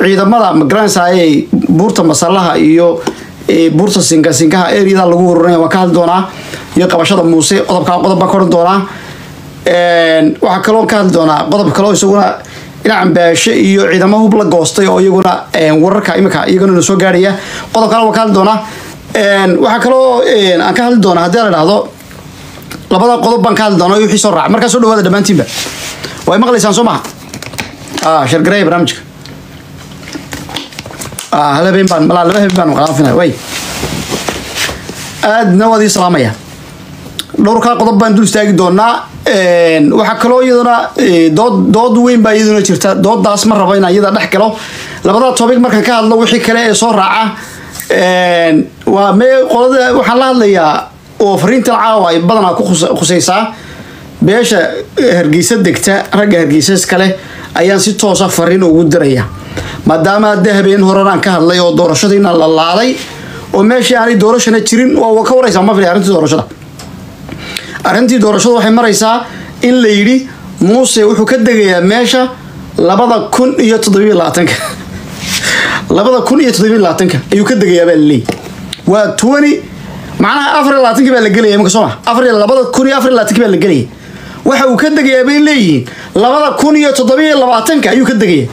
ciidamada magaranaysaay buurta masalaha iyo buurta sinkasinkaha areada lagu ururinaya waan ka hadli doonaa iyo qabashada muuse qodobkaa qodob baan ka odhan doonaa waxaa kaloo ka hadli doonaa qodob kaloo isaguna dhinacan baashe iyo ciidamo hub la goostay oo iyaguna wararka imika iyaguna na soo gaarhaya qodob kale waan ka hadli doonaa waxaa kaloo aan ka hadli doonaa haddii la dhahdo labada qodob baan ka hadli doonaa wixii soo raaca markaa soo dhawaada dhammaantiinba way maqlaysaan soo maha shargareeya barnaamijka hal habeen baan malaa laba habeen baan maqlaafina way aadna waad ii salaamaya dhowrkaa qodob baan dul istaagi doonaa waxaa kaloo iyaduna dood dood weyn baa iyaduna jirta doodaas ma rabo inaan iyada dhex galo labada topic markaan ka hadlo wixii kale ee soo raaca waa me qolada waxaan la hadlayaa oo fariintan caawa ay badanaa ku khusaysaa beesha hargeysa degta ragga hargeysas kale ayaan si toosa fariin ugu diraya maadaama hadda habeen horenaan ka hadlay oo doorashadiina la laalay oo meeshii aanay doorashana jirin waa ka waraysaa ma fili arrintii doorashada arrintii doorashada waxay maraysaa in la yidhi muuse wuxuu ka degayaa meesha labada kun iyo toddobiyo labaatanka labada kun iyo toddobiyo labaatanka ayuu ka degayaa baa laleeyahy waa twenty macnaha afar iyo labaatanki baa la gelaya imika soo ma afar iyo labada kun iyo afar iyo labaatanki baa la gelaya waxa uu ka degayaa bay leeyihiin labada kun iyo toddobiyo labaatanka ayuu ka degaya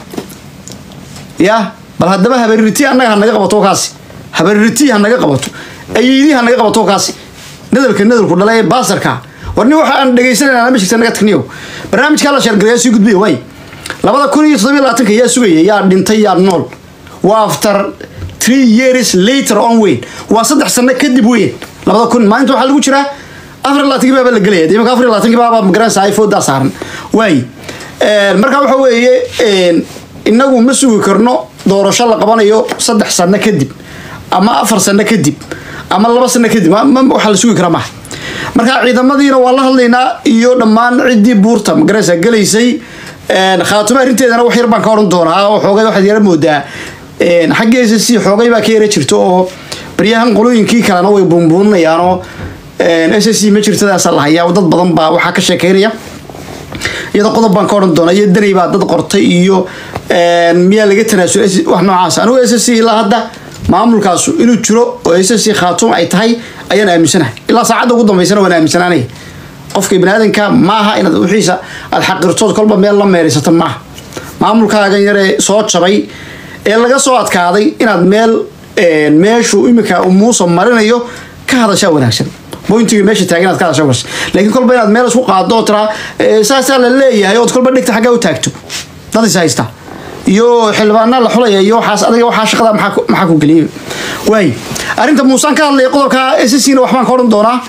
ya bal haddaba habaririti annaga hanaga qabato kaasi habaririti hanaga qabato ayiidii hanaga qabato kaasi nadalka nadalku dhala ee baasarka war nin waxa aan dhegaysanayna ma jirta naga tagniyo barnaamijkaa la sheergalayaa sii gudbiya way labada kun iyo toddobiyo labaatanka yaa sugaya yaa dhintay yaa nool waa after three years later on weyn waa saddex sano kadib weyn labada kun maalinta waxaa lagu jiraa afar labaatanki baaba la gelaya imika afar labaatanki baaba magaranaysa ifoodaa saaran waay marka waxa weeye inagu ma sugi karno doorasho la qabanayo saddex sano kadib ama afar sano kadib ama laba sano kadib waxaa la sugi karaa maha marka ciidamadiina waa la hadlaynaa iyo dhammaan ciddii buurta magaranaysa gelaysay khaatuma arrinteedana wax yar baan ka odhan doonaa oo xoogay waxaad yara moodaa xagga s c xoogay baa ka yara jirto oo baryahan qolooyinkii kalena way buunbuuninayaanoo s c ma jirtadaasa la hayaa dad badan baa waxaa ka sheekeynaya iyada qodob baan ka odhan doonaa iyo danay baa dad qortay iyo miyaa laga tanaasul wax noocaas anigu s c ilaa hadda maamulkaasu inuu jiro oo s c khaatum ay tahay ayaan aaminsanahay ilaa saacadda ugu dambaysana waan aaminsanaanaya qofka baniaadanka maaha inaad wixiisa aad xaqirtood kolba meel la meeraysato maaha maamulkaagan yaree soo jabay ee laga soo adkaaday inaad meel meeshuu imika muusa marinayo ka hadashaa wanaagsan bointiga meesha taagan inaad ka hadashaa wanaagsan laakiin kolba inaad meel isku qaado oo tiraa saasaa la leeyahay ood kolba dhigta xaggaa u taagto dad is haysta iyo xildhibaana la xulaya iyo waxaas adiga waxaa shaqada maxaa ku geliyay waay arrinta muusaan ka hadlaya qodobka sscna waxbaan ka odhan doonaa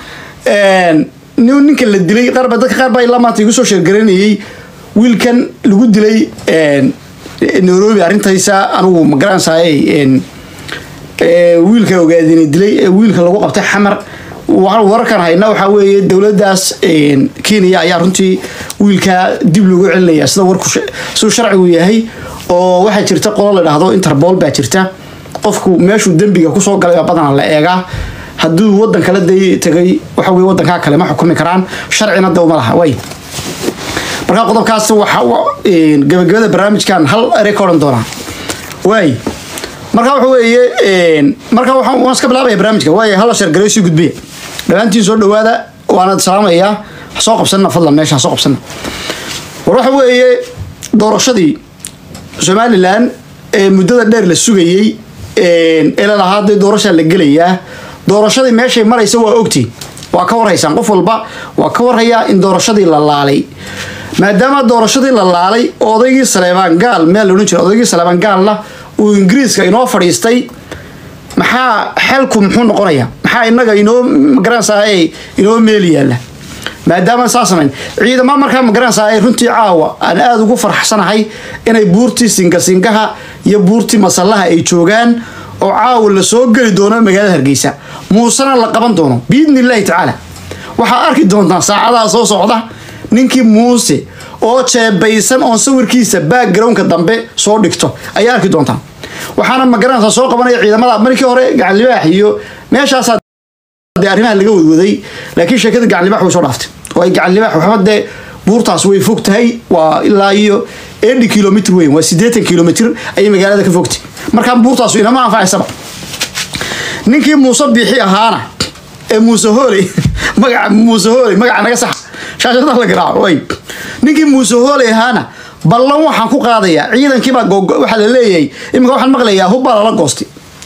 ninka la dilay qaarba dadka qaar baa ilaa maanta igu soo sheergaranayay wiilkan lagu dilay nairobi arrintaysa anigu ma garanaysaay wiilka ogaadina dilay wiilka lagu qabtay xamar wararkan hayna waxaa weeye dowladdaas kenya ayaa runtii wiilka dib loogu celinaya sida warku siduu sharcigu yahay oo waxaa jirta qolo la dhahdo interpol baa jirta qofku meeshuu dembiga kusoo galay baa badanaa la eegaa hadduu wadan kale day tagay waxa weye wadankaa kale ma xukumi karaan sharcina de uma laha way markaa qodobkaas waxa gabagabada barnaamijkan hal ere ka odhan doonaa waay marka waxa weeye marka waan iska bilaabaya barnaamijka waay hala sheergareyo sii gudbiya dhammaantiin soo dhawaada waana salaamayaa hasoo qabsanna fadlan meesha hasoo qabsanna war waxa weeye doorashadii somalilan ee muddada dheer la sugayey ee lalahaa dee doorashaa la gelayaa doorashadii meeshay maraysa waa ogtiin waa ka warhaysaan qof walba waa ka warhayaa in doorashadii la laalay maadaama doorashadii la laalay oo odaygii saleebaan gaal meel la odhan jira odaygii saleebaan gaalna uu ingiriiska inoo fadhiistay maxaa xelku muxuu noqonayaa maxaa inaga inoo magaranaysaa inoo meel yaalla maadaama saa samayn ciidama markaa magaranaysaa runtii caawa aan aada ugu farxsanahay inay buurtii singasingaha iyo buurtii masallaha ay joogaan oo caawa la soo geli doono magaalada hargeysa muusena la qaban doono biidni illaahi tacaala waxaa arki doontaan saacadaha soo socda ninkii muuse oo jeebaysan oon sawirkiisa backgroundka dambe soo dhigto ayaa arki doontaan waxaana magaranaysaa soo qabanaya ciidamada markii hore gacanlibaax iyo meeshaasaa dee arrimaha laga wadwaday laakiin sheekada gacanlibaax way soo dhaaftay oo ay gacanlibaax waxba dee buurtaas way fog tahay waa ilaa iyo eighty kilomitr weyn waa siddeetan kilomitr ayay magaalada ka fogtay markaa buurtaasu inama anfacaysaba ninkii muuse biixi ahaana ee muuse hooley magaca muuse hooley magaca naga sax shaashada la garaaco way ninkii muuse hooley ahaana ballan waxaan ku qaadayaa ciidankiibaa waxaa la leeyahay iminka waxaan maqlayaa hubbaa lala goostay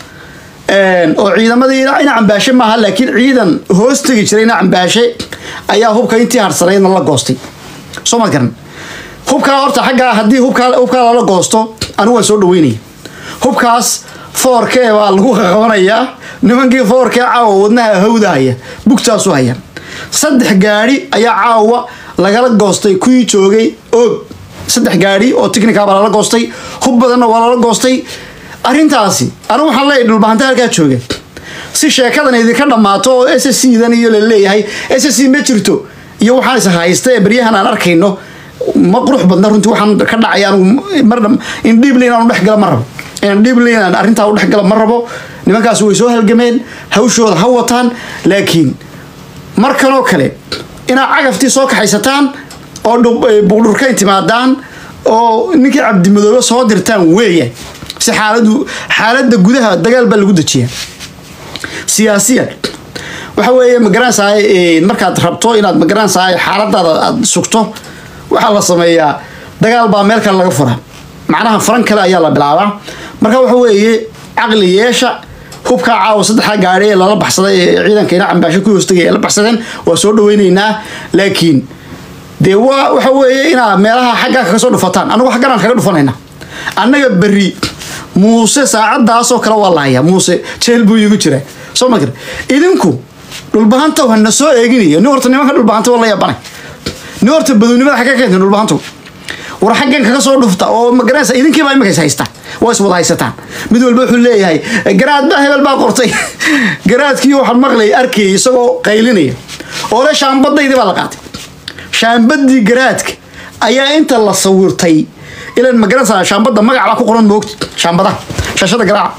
oo ciidamadii ina cambaashe maaha laakiin ciidan hoos tegi jiray ina cambaashe ayaa hubka intii harsanaydna la goostay soo ma garan hubkaa horta xaggaa haddii hubkaa hubkaa lala goosto anigu waan soo dhaweynaya hubkaas foorkee baa lagu qaqabanayaa nimankii foorkee caawa wadnaha hawdahaya bugtaasu haya saddex gaadhi ayaa caawa lagala goostay kuwii joogay og saddex gaadhi oo technica baa lala goostay hub badanna waa lala goostay arrintaasi anigu waxaan leeyahy dhulbahanta halkaa jooga si sheekadan idinka dhammaato oo s s c dan iyo la leeyahay s s c ma jirto iyo waxaan is haysta ee beryahan aan arkayno ma qurux badna runtii waxaan ka dhacay anigu mar in dhiibli inaan dhex gala ma rabo inaan dhiibli inaan arrintaa u dhex gala ma rabo nimankaas way soo halgameen hawshooda ha wataan laakiin markanoo kale inaad cagaftii soo kaxaysataan oo buqdhurkayn timaadaan oo ninkii cabdimadoobe soo dirtaan weeya si xaaladu xaaladda gudaha dagaal baa lagu dejiyaa siyaasiyan waxa weeye magaranaysaay markaad rabto inaad magaranaysaay xaaladaada aad sugto waxaa la sameeyaa dagaal baa meel kale laga fura macnaha faran kale ayaa la bilaabaa marka waxa weeye caqli yeesha hubkaa caawa saddexda gaadhi ee lala baxsaday ee ciidanka ina cambaasho ku hoostagay ee la baxsadeen waa soo dhaweyneynaa laakiin dee waa waxa weeye inaa meelaha xaggaa kaga soo dhufataan anagu xagganaan kaga dhufanayna annaga berri muuse saacadaasoo kale waa lahaya muuse jeel buu iigu jira soo ma gar idinku dhulbahanta hana soo eeginayo nin horta nimanka dhulbahanta waa la yabanay nin horta badownimada xagga keenta dhulbahantu war xaggan kaga soo dhufta oo magaranaysa idinkiibaa imika is haystaa waa is wada haysataan mid walba wuxuu leeyahay garaad baa hebel baa qortay garaadkii waxaan maqlay arkayay isagoo qaylinaya oo le shaambadaydii baa la qaatay shaambadii garaadka ayaa inta la sawirtay ilan magaranaysa shaambada magac baa ku qoran moogta shaambadaha shaashada garaaca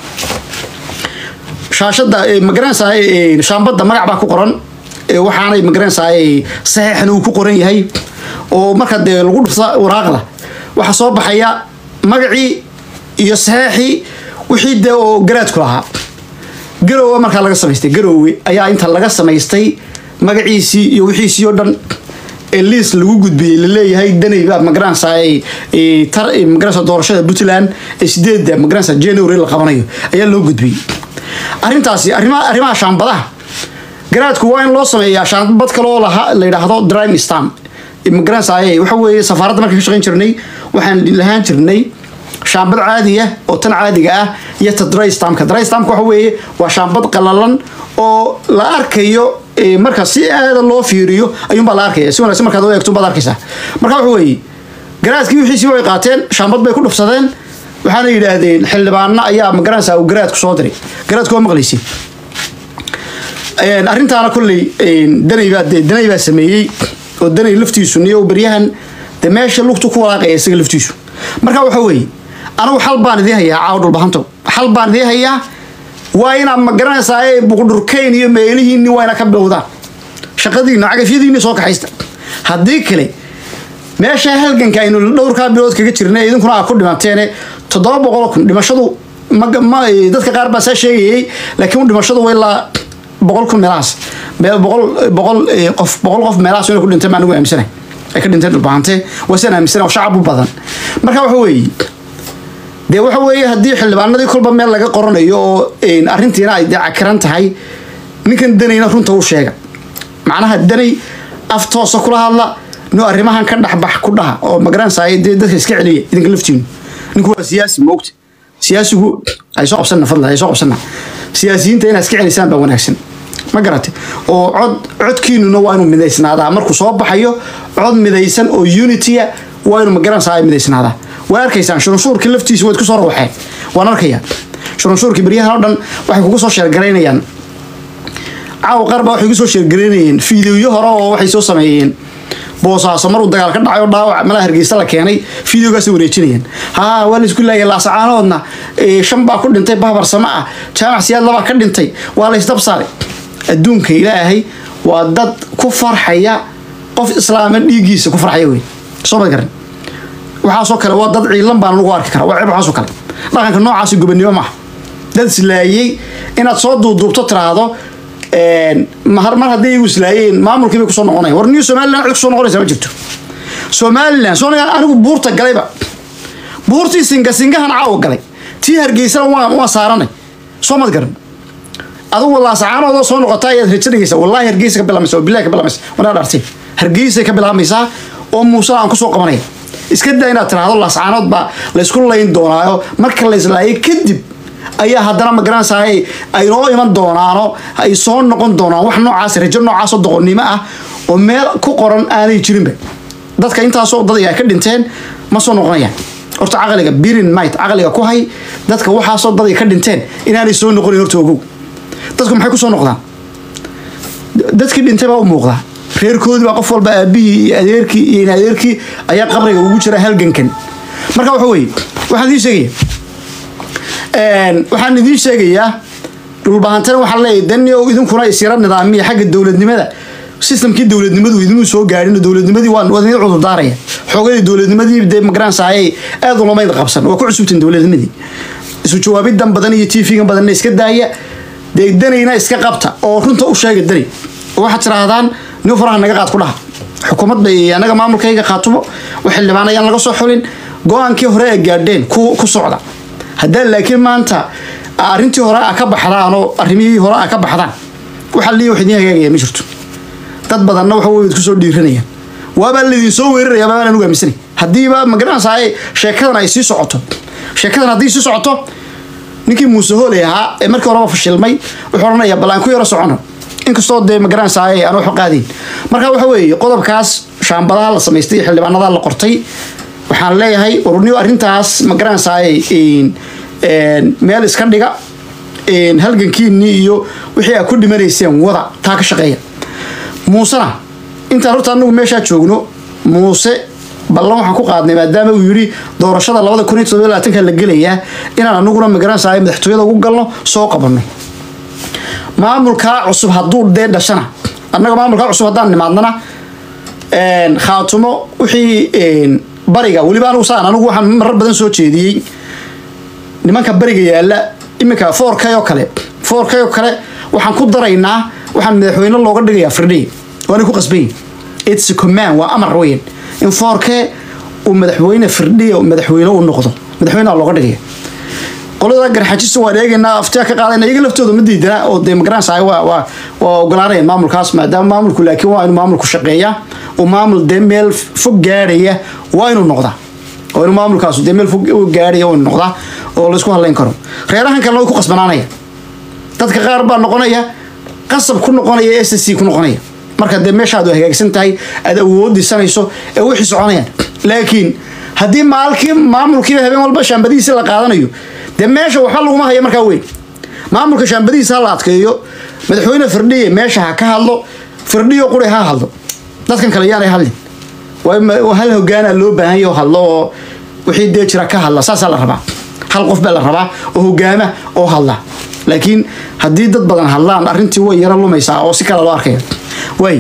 shaashada magaranaysaa shaambada magac baa ku qoran waxaanay magaranaysaa saxeexna uu ku qoran yahay oo marka dee lagu dhufta waraaqda waxaa soo baxaya magacii iyo saxeexii wixii dee oo garaadku lahaa garowe markaa laga samaystay garowe ayaa inta laga samaystay magaciisii iyo wixiisii oo dhan liis lagu gudbiyey laleeyahay danay baa magaranaysaa magaranaysa doorashada puntland ee sideedda magaranaysa january la qabanayo ayaa loo gudbiyey arrintaasi arrimaha arrimaha shaambadaha garaadku waa in loo sameeyaa shaambad kaloo laha la yidhaahdo drime stam magaranaysaa waxa weeye safaaradda markaan ka shaqayn jirnay waxaan lahaan jirnay shaambad caadi ah oo tan caadiga ah iyo ta dry stamka dry stamka waxa weeye waa shaambad qalalan oo la arkayo marka si aada loo fiiriyo ayuunbaa la arkaya si wanaagsan markaad u eegto baad arkaysaa marka waxa weeye garaadkii wixiisii way qaateen shaambad bay ku dhufsadeen waxaana yidhaahdeen xildhibaano ayaa magaranaysaa uu garaadku soo diray garaadku waa maqlaysi arrintaana kolley danay baa danay baa sameeyey oo danay laftiisu niyo beryahan de meesha lugtu ku walaaqaya isaga laftiisu marka waxa weeye anigu xal baan idii hayaa caawa dhulbahanto xal baan idii hayaa waa inaad magaranaysaa ee buqdhurkayn iyo meelihiinni waa ina ka bilowdaan shaqadiina cagafyadiinni soo kaxaysta haddii kale meesha halganka aynu dhowrkaa bilood kaga jirnay idinkuna aa ku dhimateene toddoba boqol kun dhimashadu dadka qaar baa saa sheegayay laakiin dhimashadu waa ilaa boqol kun meelahaas boqol boqol qof boqol qof meelahaas inay ku dhintay maa anigu aaminsanay ay ka dhinteen dhulbahante waa sidaan aaminsanay oo shacab u badan marka waxa weeye dee waxa weeye haddii xildhibaanadii kolba meel laga qoranayo oo arrintiina ay dee cakiran tahay ninkan danayna runta u sheega macnaha danay af toosa kula hadla no arrimahan ka dhexbax ku dhaha oo magaranaysaa dee dadka iska celiya idinka laftiinu ninku waa siyaasi moogta siyaasigu ay soo qabsanna fadlan ay soo qabsanna siyaasiyiinta inaad iska celisaan baa wanaagsan ma garate oo cod codkiinuna waa inuu midaysnaadaa markuu soo baxayo cod midaysan oo unitya waa inuu magaranaysaa ay midaysnaadaa waa arkaysaan shurunshuurkii laftiisa waad ku soo rawaxeen waan arkayaa shurunshuurkii beryahan oo dhan waxay kugu soo sheergaraynayaan caawa qaar baa waxay ku soo sheergaraynayeen fiidiyoyo hore oo waxay soo sameeyeen boosaaso maruu dagaal ka dhacay oo dhaawac malaa hargeysa la keenay fideogaasay wareejinayaan haa waa laisku laayay laasacaanoodna shan baa ku dhintay bahbar sama ah jaamac siyaad labaa ka dhintay waa la isdab saaray adduunka ilaahay waa dad ku farxaya qof islaama dhiiggiisa ku farxaya wey soo ma garan waxaasoo kale waa dad ciilan baan ugu arki karaa waa ceeb waxaasoo kale dhaqanka noocaasi gobonimo maaha dad islaayey inaad soo duuduubto tiraahdo mar mar haddii igu islaayeen maamulkii bay kusoo noqonayan war niyo somaliland cid kusoo noqonaysa ma jirto somaliland soo anigu buurta galayba buurtii singa singahan caawa galay tii hargeysana waa waa saaranay soo mad garan adigu laasacaanoodoo soo noqota ayaad rajo dhigaysa wallahi hargeysa ka bilaabmaysa oo bilahi ka bilaabmaysa wanaa dhaartay hargeysay ka bilaabmaysaa oo muusada aan kusoo qabanaya iska daa inaad tiraahdo laasacaanood baa laysku layn doonaayo marka la islaayay kadib ayaa haddana magaranaysaay ay noo iman doonaano ay soo noqon doonaan wax noocaas rajo noocaasoo doqonnimo ah oo meel ku qoran aanay jirinba dadka intaasoo dad ay ka dhinteen ma soo noqonayaan horta caqliga birin might caqliga ku hay dadka waxaasoo dad ay ka dhinteen inaanay soo noqonin horta ogow dadku maxay ku soo noqdaan dadkii dhintay baa u muuqdaa reerkoodii baa qof walba aabihii iyo adeerkii iyo in adeerkii ayaa qabriga ugu jira halgankan marka waxa weeye waxaan idiin sheegaya waxaan idiin sheegayaa dhulbahantana waxaan leeyahay danio idinkuna isyara nidaamiya xagga dowladnimada sistamkii dowladnimadu idinuu soo gaadhin dowladnimadii waa waa idin cudurdaaraya xoogadii dowladnimadii dee magaranaysaayay aad ulamayd qabsan waa ku cusubtiin dowladnimadii isu jawaabidan badan iyo tv-gan badanna iska daaya dee danayna iska qabta oo runta u sheega danay oo waxaad tiraahdaan nin faraha naga qaad ku dhaha xukuumad bay anaga maamulkayga qaatumo wax xildhibaan ayaan laga soo xulin go-aankii hore ay gaadheen ku ku socda haddaan laakiin maanta arrintii hore a ka baxdaan oo arrimihii hore a ka baxdaan waxa liya wax idiin hagaagaya ma jirto dad badanna waxa wey kusoo dhiiranayaan waabaa laydin soo weeraraya baabaan anugu aaminsanay haddiiba magaranaysaa sheekadan ay sii socoto sheekadan haddii sii socoto ninkii muuse hooley ahaa ee markii horeba fashilmay wuxuu odhanayaa bal aan ku yaro socono inkastoo dee magaranaysaa aan waxu qaadayn marka waxa weeye qodobkaas shaambadaha la samaystay iyo xildhibaanada la qortay waxaan leeyahay warniyo arrintaas magaranaysaa meel iska dhiga halgankiinii iyo wixii aad ku dhimanayseen wada taa ka shaqeeya muusena intaan horta anagu meeshaa joogno muuse ballan waxaan ku qaadnay maadaama uu yidhi doorashada labada kun iyo todoba labaatanka la gelayaa inaan anaguna magaranaysaa madaxtooyada ugu galno soo qabanno maamulkaa cusub hadduu dee dhashana annaga maamulkaa cusub haddaan nimaadnana khaatumo wixii bariga weliba anugu saan anigu waxaan marar badan soo jeediyey nimanka bariga yaalla iminka four k oo kale four k oo kale waxaan ku daraynaa waxaan madaxweyne looga dhigayaa firdhi waana ku qasbayin its command waa amar weyn in four k uu madaxweyne firdhiya madaxweyne u noqdo madaxweyneha looga dhigaya qolada garxajista waan eegaynaa aftiya ka qaadayna iyaga laftooda ma diidana oo dee magaranaysaa waa waa waa ogolaanayaan maamulkaas maadaama maamulku laakiin waa inuu maamulku shaqeeya oo maamul dee meel fog gaadhaya waa inuu noqdaa oo inuu maamulkaas dee meel fog gaadhaya waa inuu noqdaa oo laysku hadlayn karo reerahan kalena way ku qasbanaanaya dadka qaar baa noqonaya qasab ku noqonaya s c ku noqonaya marka dee meeshaad hagaagsan tahay aad awood dhisanayso ee wixii soconayaan laakiin haddii maalkii maamulkiiba habeen walba shaambadihiisi la qaadanayo dee meesha waxba laguma haya markaa weyn maamulka shaambadihiisa ha la adkeeyo madaxweyne firdhiye meesha ha ka hadlo firdhiyo quri ha hadlo dadkan kale yaanay hadlin waa hal hogaana loo baahan yaho hadlo oo wixii dee jira ka hadla saasaa la rabaa hal qof baa la rabaa oo hogaama oo hadla laakiin haddii dad badan hadlaan arrintii way yaro lumaysaa oo si kale loo arkaya waay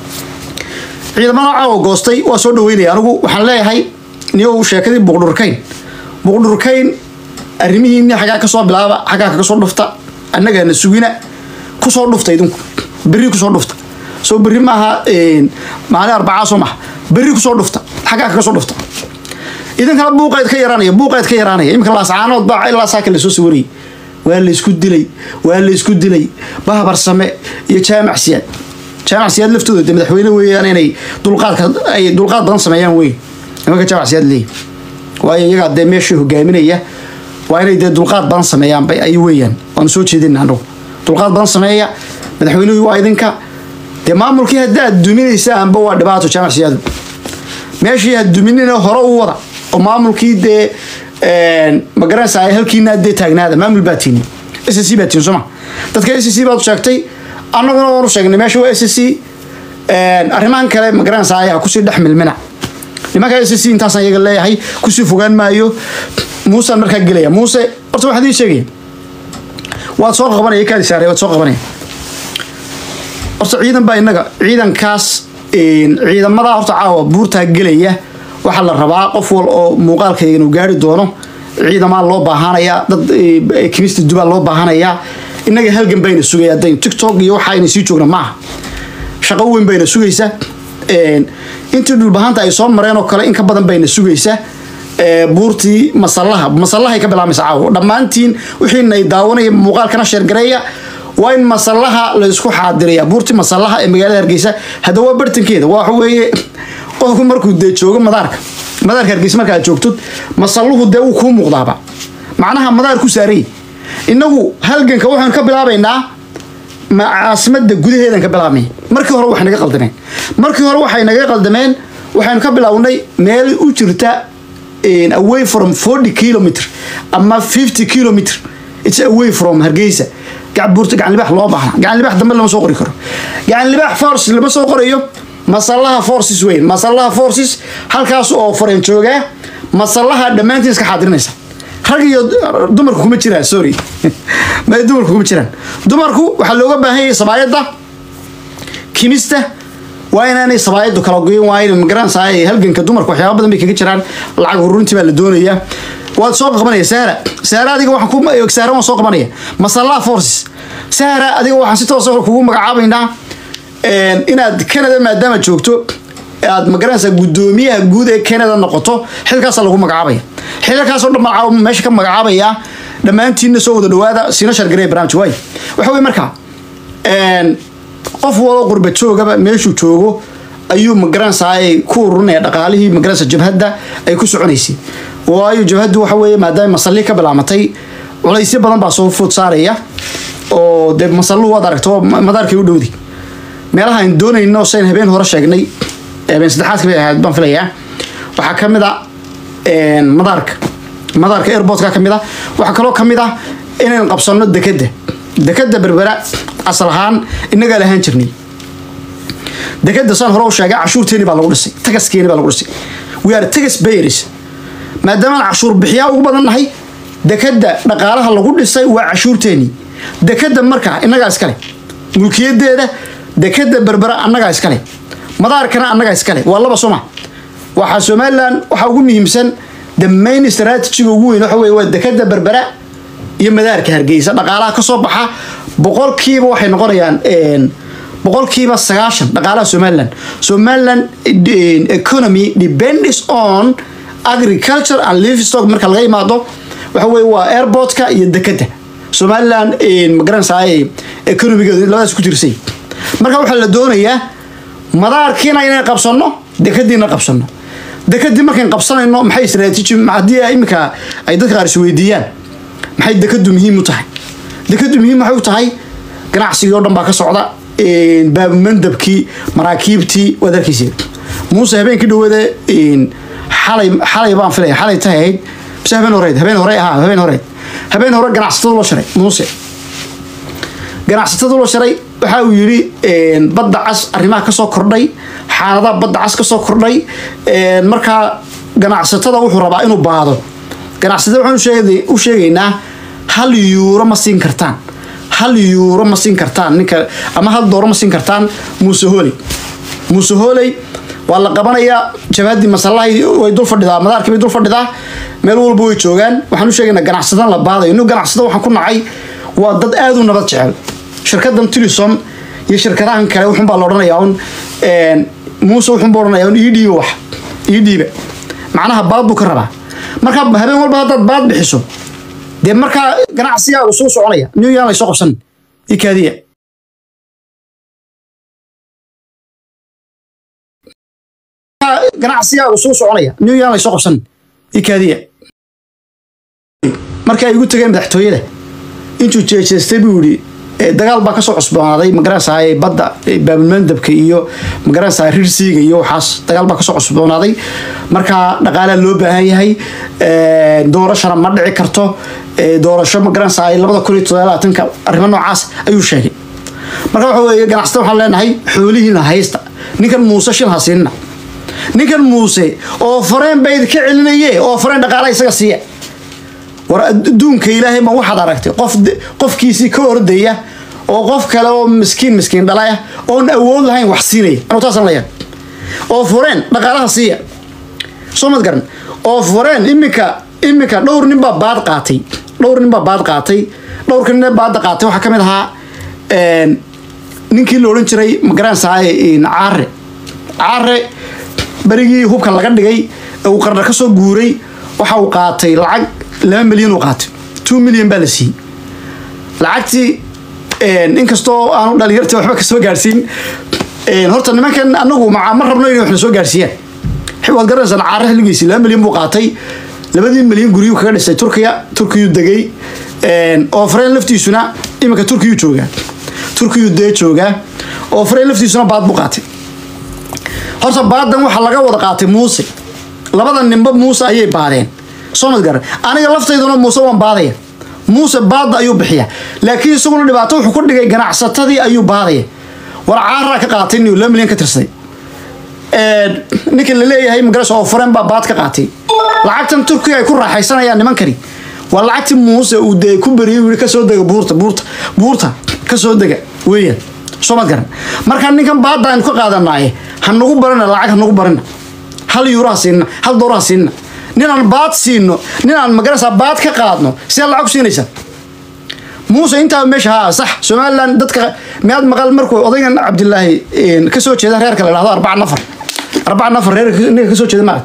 ciidamada caawa goostay waa soo dhaweynaya anigu waxaan leeyahay niyow sheekadii buuqdhurkayn buuqdhurkayn arrimihiini xaggaa ka soo bilaaba xaggaa kaga soo dhufta annagaana sugina kusoo dhufta idinku berri kusoo dhufta soo berri maaha maalin arbacaa soo maha berri kusoo dhufta xaggaa kaga soo dhufta idinkana buuqayd ka yaraanaya buuqayd ka yaraanaya iminka laascaanood baa ilaa saaka lasoo sawirayay waa laysku dilay waa laysku dilay bahbar same iyo jaamac siyaad jaamac siyaad laftooda de madaxweyne weeyaan inay dulqaadka ay dulqaad badan sameeyaan wey nimanka jaamac siyaad leeyahy waayo iyagaa dee meeshii hogaaminaya waa inay dee dulqaad badan sameeyaan bay ay weeyaan waanu soo jeedina anagu dulqaad badan sameeya madaxweynuhu waa idinka dee maamulkii haddaad duminaysaanba waa dhibaato jaamac siyaadu meeshii had duminina hore u wada oo maamulkii dee magaranaysaa halkiina dee taagnaada maamul baa tiini s c baa tiini sooma dadka s c baad sheegtay annaguna waanu sheegnay meesha waa s c arrimahan kale magaranaysaa ha kusii dhex milmina nimanka s c intaasaan iyaga leeyahay kusii fogaan maayo muusaan markaa gelaya muuse horta waxaan idiin sheegaya waad soo qabanaya kaadi saaray waad soo qabanaya horta ciidan baa innaga ciidankaas ciidamada horta caawa buurtaa gelaya waxaa la rabaa qof wal oo muuqaalkayga inuu gaari doono ciidamaa loo baahanayaa dad kimista dubaa loo baahanayaa innaga halgan bayna sugaya dayn tiktok iyo waxa ayna sii joogna maaha shaqo weyn bayna sugaysa intii dhulbahanta ay soo mareen oo kale in ka badan bayna sugaysa buurtii masallaha masallahay ka bilaabmaysa caawo dhammaantiin wixiinay daawanaya muuqaalkana sheergareeya waa in masallaha la isku xaadiraya buurtii masallaha ee magaalada hargeysa hadda waa bartankeeda waxa weeye qofku markuu dee joogo madaarka madaarka hargeysa marka aad joogtod masalluhu dee wuu kuu muuqdaaba macnaha madaar ku saarayy innagu halganka waxaynu ka bilaabaynaa caasimada gudaheedan ka bilaabnay markii hore waxay naga qaldameen markii hore waxay naga qaldameen waxaynu ka bilownay meel u jirta away from forty kilometer ama fifty kilometer it's away from hargeysa buurta gacan libax loo baahna gacan libax dambe lama soo qori karo gacan libax forces lama soo qorayo masallaha forces weyn masallaha forces halkaas oo fareen joogaa masallaha dhammaantiin iska xaadirinaysa rag iyo dumarku kuma jiraan sorry ma dumarku kuma jiraan dumarku waxaa looga baahan yahay sabaayadda kimista waa inaanay sabaayaddu kala goyin waa in magaranaysaa halganka dumarka waxyaaba badan bay kaga jiraan lacag ururintii baa la doonayaa waad soo qabanaya sahra sahra adiga waxaan ku sahra waan soo qabanaya masallaha forces sahra adiga waxaan si toosa kugu magacaabaynaa inaad canada maadaama joogto aad magaranaysaa guddoomiyaha guud ee canada noqoto xilkaasa lagu magacaabaya xilkaasoo dhan meesha ka magacaabaya dhammaantiinna soo wada dhawaada siina shargarey barnaamij waay waxa weye marka qof walo qurba joogaba meeshuu joogo ayuu magaranaysaa ku ururinaya dhaqaalihii magaranaysa jabhadda ay ku soconaysay waayo jabhaddu waxa weeye maadaama masalli ka bilaamatay culaysyo badan baa soo food saaraya oo dee masalluhu waad aragto madaarkay u dhowdi meelaha aan doonayno sayn habeen hore sheegnay habeen saddexaadka bay ahayd baan filayaa waxaa ka mid a madaarka madaarka airportka ka mid a waxaa kaloo ka mid ah inaynu qabsanno dekadda dekadda berbera asal ahaan innagaa lahaan jirnay dekadda saan hore u sheegay cashuurteeni baa lagu dhisay tagaskeeni baa lagu dhisay we are tagas bayers maadaamaan cashuur bixiyaa ugu badan nahay dekadda dhaqaalaha lagu dhisay waa cashuurteeni dekadda markaa innagaa iskale mulkiyadeeda dekadda berbera annagaa iskale madaarkana annagaa iskale waa laba soma waxaa somalilan waxaa ugu muhiimsan the main strategiga ugu weyn waxa weye waa dekadda berbera iyo madaarka hargeysa dhaqaalaha kasoo baxa boqolkiiba waxay noqonayaan boqolkiiba sagaashan dhaqaalaha somaliland somaliland economy depends on agriculture and livestock marka laga imaado waxa weye waa airportka iyo dekadda somaliland magaranaysaa economigeedu labadaas ku jirsay marka waxaa la doonayaa madaarkiina inay qabsanno dekadiina qabsanno dekadii markayn qabsanayno maxay istraatiiji haddii iminka ay dadka qaar isweydiiyaan maxay dekadu muhiim u tahay dekadu muhiim waxay u tahay ganacsigii oo dhan baa ka socda baabumandabkii maraakiibtii waad arkaysa muuse habeenkii dhawada xalay xalay baan filaya xalay tahay ahayd bise habeen horeed habeen hore ahaa habeen horeed habeen hore ganacsatada loo sharay muuse ganacsatada loo sharay waxa uu yidhi badda cas arrimaha kasoo kordhay xaaladaha badda cas kasoo kordhay markaa ganacsatada wuxuu rabaa inuu baado ganacsatada waxaan u sheegaynaa hal yuuro ma siin kartaan hal yuuro ma siin kartaan ninka ama hal dooro ma siin kartaan muuse hooley muuse hooley waa la qabanayaa jabhadii masallahay way dul fadhidaa madaarkii bay dul fadhidaa meel walba way joogaan waxaan u sheegaynaa ganacsadan la baadayo inu ganacsada waxaan ku nacay waa dad aada u nabad jecel shirkadan tilisom iyo shirkadahan kale wuxunbaa la odhanayaa un muuse wuxunba odhanaya un ii dhiiba wax ii dhiiba macnaha baad buu ka rabaa marka habeen walba haddaad baad bixiso dee markaa ganacsigaagu suu soconaya new yaan laysoo qabsan ii kaadiya ganacsigaagu suu soconaya new yaan laysoo qabsan ii kaadiya marka ay igu tageen madaxtooyada intuu jeejeestay buu yidhi dagaal baa kasoo cusboonaaday magaranaysaa badda baabulmandabka iyo magaranaysaa rirsiiga iyo waxaas dagaal baa kasoo cusboonaaday markaa dhaqaalaa loo baahan yahay doorashana ma dhici karto doorasho magaranaysaa labada kun iyo todobaatanka arrimo noocaas ayuu sheegay marka waxa weeye ganacsata waxaan leenahay xoolihiina haysta ninkan muuse shil ha siinina ninkan muuse oo fareen ba idinka celinaye oo fareen dhaqaala isaga siiya war adduunka ilaahay ma waxaad aragtay qof qofkiisii ka ordaya oo qof kale oo miskiin miskiin dhalaya oon awood lahayn wax siinaya anuu taasaan leeyahay oo fureen dhaqaalaha siiya soo mad garan oo fureen iminka iminka dhowr nin baa baad qaatay dhowr nin baa baad qaatay dhowrka nin ee baadda qaatay waxaa ka mid ahaa ninkii la odhan jiray magaranaysaa caare caare berigii hubka laga dhigay ee uu qarna ka soo guuray waxa uu qaatay lacag laba milyan uu qaatay two milyan baa la siiyey lacagtii inkastoo aanu dhalinyarta waxba kasoo gaarsiin horta nimankan anagu ma ma rabno inay waxna soo gaarsiiyaan waad garanaysaan caare xilligiisii laba milyan buu qaatay labadii milyan guryuu kaga dhisay turkiya turkiyuu degay oo fareen laftiisuna iminka turkiyuu joogaa turkiyuu dee joogaa oo fareen laftiisuna baad buu qaatay horta baadan waxaa laga wada qaatay muuse labada ninba muuse ayay baadeen soo mad garan aniga laftayduna muuse waan baadaya muuse baadda ayuu bixiya laakiin isaguna dhibaato wuxuu ku dhigay ganacsatadii ayuu baadaya war caaraa ka qaatay niu laba milyan ka tirsaday ninka la leeyahay magaras oo fureen baa baad ka qaatay lacagtan turkiga ay ku raaxaysanayaan nimankani waa lacagtii muuse uu dee ku beriyay uu yihi kasoo dega buurta buurta buurta kasoo dega weeyaan soo mad garan markaa ninkan baadda aynu ka qaadanaaye ha nagu barina lacag ha nagu barina hal yuuraha siinna hal dooraha siinna ninaan baad siino ninaan magarasa baad ka qaadno sidee lacag siinaysa muuse intaa meesha haa sax somalilan dadka miyaad maqal markuu odaygan cabdilaahi kasoo jeeda reerka la dhahdo arbaca nafar arbaca nafar reer ninka kasoo jeeda maaragt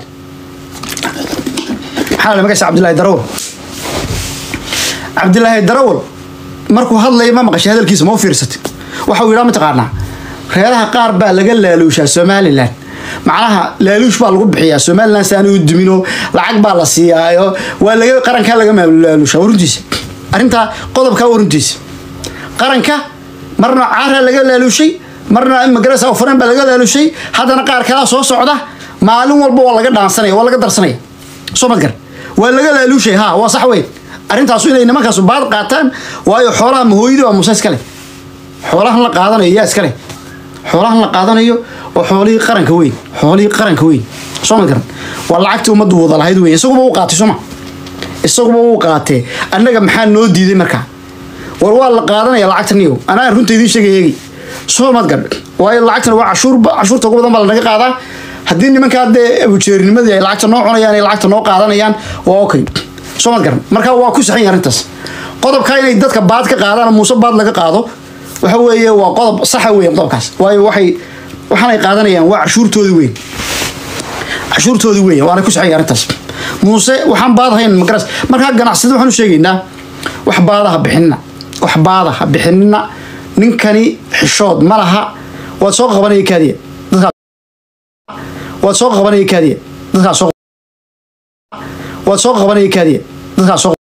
maxaa la magaysa cabdilaahi darawal cabdilaahi darawal markuu hadlaya ma maqashay hadalkiisa ma u fiirsatay waxa uu yidhaa mataqaanaa reeraha qaar baa laga laaluushaa somalilan macnaha laaluush baa lagu bixiyaa somalilan si aanay u dumino lacag baa la siiyaayo waa laga qarankaa laga laaluushaa waruntiisa arrintaa qodobkaa waruntiisa qaranka marna caaraa laga laaluushay marna magarasa faren baa laga laaluushay haddana qaar kalaa soo socda maalin walba waa laga dhaansanaya waa laga darsanaya soo madgar waa laga laaluushay ha waa sax weyn arrintaasu inay nimankaasu baad qaataan waayo xoolaha mahooyadii waa muuse iskale xoolahan la qaadanayo yaa iskale xoolahan la qaadanayo oo xoolihii qaranka weyn xoolihii qaranka weyn soo ma garan waa lacagtii ummaddu wada lahayd weyn isaguba uu qaatay sooma isaguba uu qaatee annaga maxaa noo diiday markaa war waa la qaadanaya lacagtan iyo anaa runta idiin sheegay eegi soo mad garan waayo lacagtan waa cashuur cashuurta ugu badan baa lanaga qaadaa haddii nimankaa dee abujeerinimadii ay lacagta noo cunayaan ay lacagta noo qaadanayaan waa okay soo mad garan marka waa ku saxan yahay arrintaas qodobka inay dadka baad ka qaadaan muuse baad laga qaado waxa weeye waa qodob saxa weyn qodobkaas waayo waxay waxaanay qaadanayaan waa cashuurtoodii weyn cashuurtoodii weyn waana ku saxan yahay arrintaas muuse waxaan baadahayn magaras markaa ganacsada waxaan u sheegaynaa wax baadaha bixinina wax baadaha bixinina ninkani xishood ma laha waad soo qabanaya kaadiya dadkaa waad soo qabanaya kaadiya dadkaa soo waad soo qabanaya kaadiya dadkaa soo